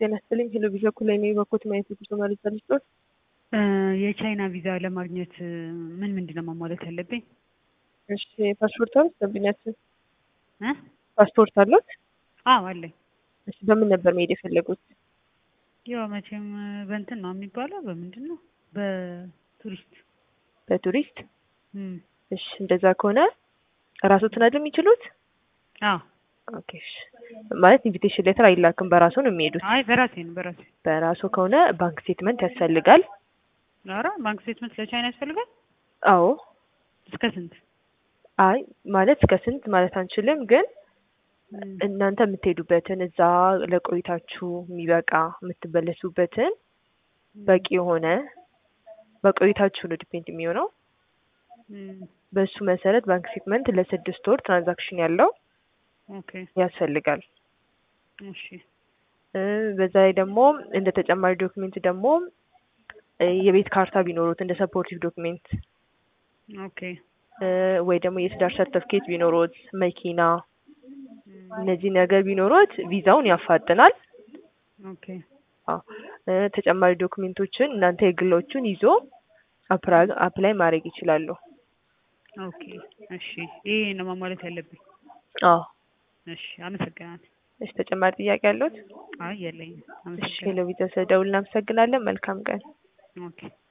ጤና ይስጥልኝ። ሄሎ ቪዛ ኩላይ ነው የበኩት ማየት ብዙ ማለት ልስጦት የቻይና ቪዛ ለማግኘት ምን ምንድን ነው ማሟላት ያለብኝ? እሺ ፓስፖርት አሉት ደንበኛችን? እ ፓስፖርት አሉት? አዎ አለኝ። እሺ በምን ነበር መሄድ የፈለጉት? ያው መቼም በእንትን ነው የሚባለው በምንድን ነው በቱሪስት በቱሪስት? እም እሺ እንደዛ ከሆነ ራስዎትን አይደል የሚችሉት? አዎ ኦኬ እሺ። ማለት ኢንቪቴሽን ሌተር አይላክም፣ በራስዎ ነው የሚሄዱት። አይ በራሴ ነው በራሴ በራስዎ ከሆነ ባንክ ስቴትመንት ያስፈልጋል። ኧረ ባንክ ስቴትመንት ለቻይና ያስፈልጋል? አዎ እስከ ስንት? አይ ማለት እስከ ስንት ማለት አንችልም፣ ግን እም እናንተ የምትሄዱበትን እዛ ለቆይታችሁ የሚበቃ የምትመለሱበትን በቂ የሆነ በቆይታችሁ ነው ዲፔንድ የሚሆነው። እም በሱ መሰረት ባንክ ስቴትመንት ለስድስት ወር ትራንዛክሽን ያለው ኦኬ ያስፈልጋል። እሺ እ በዛ ላይ ደግሞ እንደ ተጨማሪ ዶክሜንት ደግሞ እ የቤት ካርታ ቢኖሩት እንደ ሰፖርቲቭ ዶክሜንት ኦኬ እ ወይ ደግሞ የትዳር ሰርተፍኬት ቢኖሩት፣ መኪና እም እነዚህ ነገር ቢኖሩት ቪዛውን ያፋጥናል። ኦኬ አዎ እ ተጨማሪ ዶክሜንቶችን እናንተ የግሎቹን ይዞ አፕራ- አፕላይ ማድረግ ይችላሉ። ኦኬ እሺ ይሄ ነው ማሟላት ያለብኝ። አዎ እሺ አመሰግናለሁ። እሺ ተጨማሪ ጥያቄ አለዎት? አይ የለኝም። እሺ አመሰግናለሁ። ሄሎ ቪዛ ስለደውል እናመሰግናለን። መልካም ቀን። ኦኬ